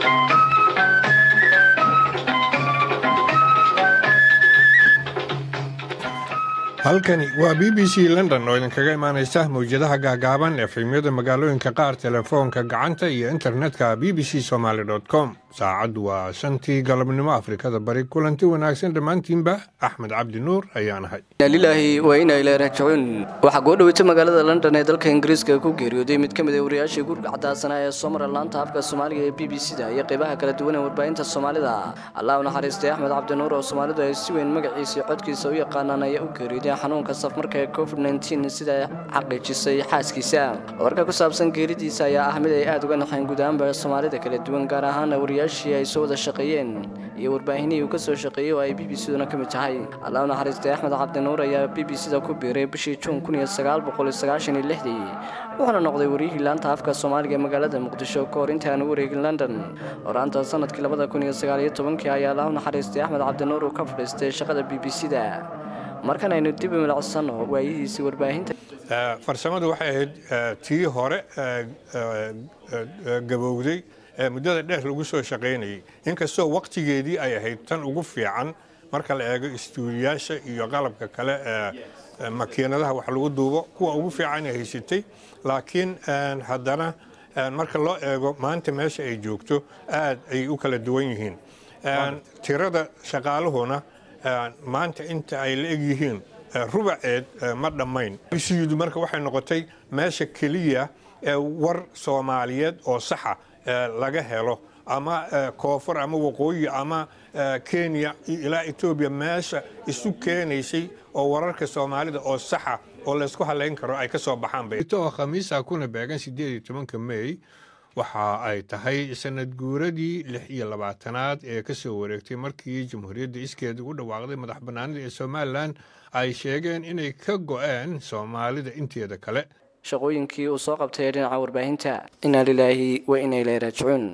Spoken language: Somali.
halkani waa b b c london oo idinkaga imaanaysa mawjadaha gaagaaban efemyada magaalooyinka qaar telefoonka gacanta iyo internetka b b c somaali com saacaddu waa shantii galabnimo afrikada bari kulanti wanaagsan dhammaantiinba axmed cabdi nuur ayaan ahay lilaahi waa inay leerajacuun waxaa goo dhaweyta magaalada london ee dalka ingiriiska ku geeriyooday mid ka mid a wariyaashii gurga cadaasanaa ee soo mara laanta afka soomaaliga ee b b c da iyo qaybaha kala duwan ee warbaahinta soomaalida allah u naxariistay axmed cabdinuur oo soomaalidu ay si weyn magaciisa iyo codkiisa u yaqaanaan ayaa u geeriyooday xanuunka safmarka ee covid nteen sida xaqiijisay xaaskiisa warka ku saabsan geeridiisa ayaa ah mid ay aada uga naxeen guud ahaanba soomaalida kala duwan gaar ahaana wariyaashii ay soo wada shaqeeyeen iyo warbaahinihii uu ka soo shaqeeyey oo ay b b c duna ka mid tahay allah u naxariistay axmed cabdinuur ayaa b b c da ku biiray bishii juun wuxuuna noqday wariyihii laanta afka soomaaliga ee magaalada muqdisho ka hor intii aan u wareegin london horaanta sanadkii ayaa allah u naxariistay axmed cabdinuur uu ka fadhiistay shaqada b b c da markan aynu dib u milicsano waayihiisii warbaahinta farsamadu waxay ahayd tii hore gabowday muddada dheer lagu soo shaqaynayay inkastoo wakhtigeedii ay ahayd tan ugu fiican marka la eego istuudiyaasha iyo qalabka kale ee makiinadaha wax lagu duubo kuwa ugu fiican ay haysatay laakiin haddana marka loo eego maanta meesha ay joogto aad ay u kala duwan yihiin tirada shaqaaluhuna maanta inta ay la egyihiin rubaceed ma dhammayn bisiyidu marka waxay noqotay meesha keliya ee war soomaaliyeed oo saxa laga helo ama koonfur ama waqooyi ama kenya ilaa etoobiya meesha isu keenaysay oo wararka soomaalida oo saxa oo laysku halayn karo ay ka soo baxaanoo khamiisa kuna beegan sideed iyo tobanka mey waxa ay tahay sanad guuradii lix iyo labaatanaad ee ka soo wareegtay markii jamhuuriyadda iskeeda ugu dhawaaqday madax bannaanida ee somalilan ay sheegeen inay ka go'een soomaalida inteeda kale shaqooyinkii uu soo qabtay ee dhinaca warbaahinta inaa lilaahi wa inay leeraajicuun